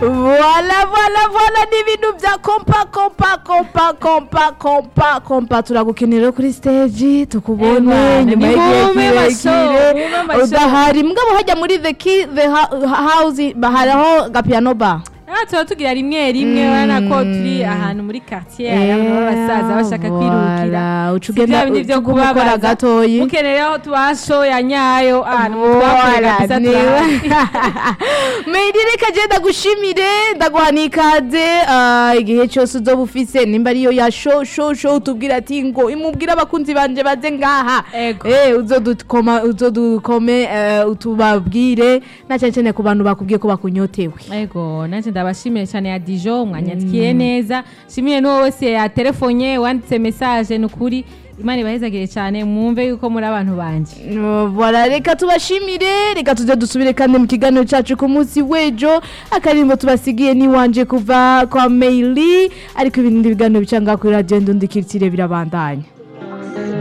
Voilà, voilà, voilà ni ibintu bya kompa kompa kompa kompa kompa kompa turagukenera kuri stage tukubone Emana, nyuma ni y'igihe mume masho, kirekire mume masho. udahari mugabo hajya muri the key the ha- house baharaho gapiano bar aha tuba tugira rimwe rimwe urabona ko turi ahantu muri quartier hari abantu b'abasaza bashaka kwirukira uca Si bya ugenda bindi byo uca uguma ukora kubabaza gatoyi mukeneye aho tubasho ya nyayo ahantu Voilà, twakorera gusa niwe. turahari Meiri reka je ndagushimire ndaguha n'ikaze ah, igihe cyose uzoba ufise nimba ariyo ya show show show tubwira ati ngo imubwire abakunzi banje baze ngaha Ego. eh uzodukoma uzodukome eh, utubabwire na cyane cyane ku bantu bakubwiye ko bakunyotewe ego nanjye ndabashimiye cyane ya dijo mwanyandikiye neza shimiye n'uwo wese yatelefonye wanditse message ni ukuri imana ibahezagire cyane mwumve yuko muri abantu banje Voilà, reka tubashimire reka tuze dusubire kandi mu kiganiro cyacu ku munsi w'ejo akarimbo tubasigiye n'iwanje kuva kwa Meili ariko ibindi biganiro bica ngaha kuri radiyo ndundikiritsire birabandanya